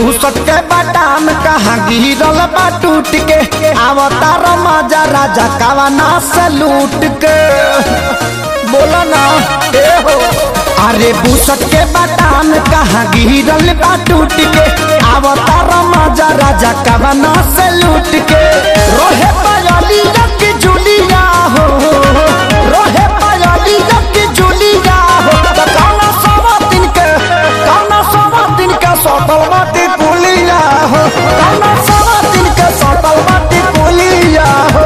भूसट के बाटाम कहाँ गिरल बा टूट के अवतार मजा राजा कावाना से लूट के बोला ना ए हो अरे भूसट के बाटाम कहाँ गिरल बा टूट के अवतार मजा राजा कावाना से लूट के रोहे पायली रख जुलिया हो रोहे पायली रख जुलिया हो त कौना सवा दिन के कौना सवा दिन के सटल बाटी पुलिया हो कौना सवा दिन के सटल बाटी पुलिया हो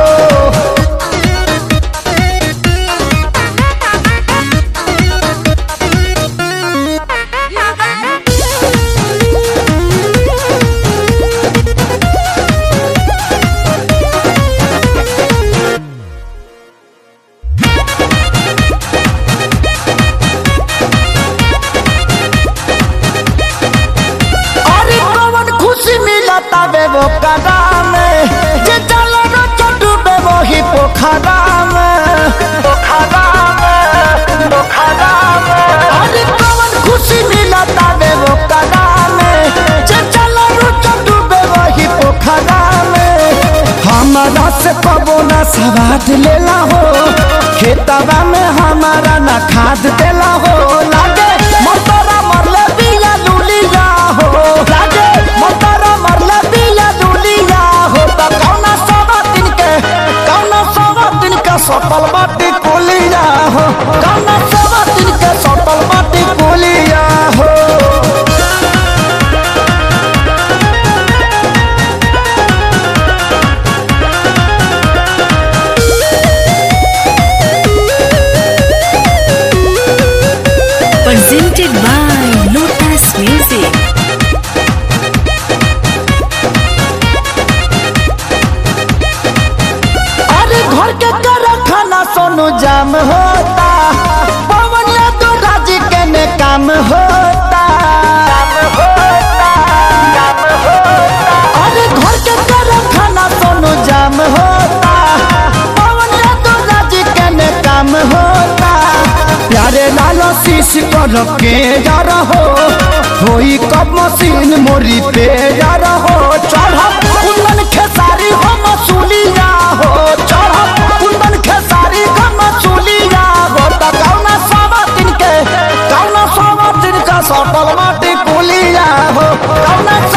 अरे कौन खुशी मिलता बे वो कदा में जे चलो न चटू बे वो ही पोखरा में पोखरा में पोखरा में अरे कौन खुशी मिलता बे वो कदा में जे चलो न चटू बे वो ही पोखरा में हमारा से कबो ना सवाद लेला हो खेतवा में हमारा ना खाद देला हो लागे मोटरा मरले बिया लुलिया हो लागे मोटरा मरले बिया लुलिया हो त कौना सवा दिन के कौना सवा दिन के सटल बाटी कुलिया हो कौना सवा दिन के सटल बाटी कुलिया हो presented by Lotus Music. अरे घर के कर खाना सोनू जाम होता पवन तो राजी के ने काम होता अरे घर के कर खाना सोनू जाम होता पवन तो राजी के ने काम होता प्यारे लालो शीश कर के जा रहो होई कब मशीन मोरी पे जा रहो चढ़ कुंदन खेसारी हो मसूलिया हो चढ़ कुंदन खेसारी हो मसूलिया हो त कौना सवा दिन के कौना सवा दिन का सटल माटी कुलिया हो कौना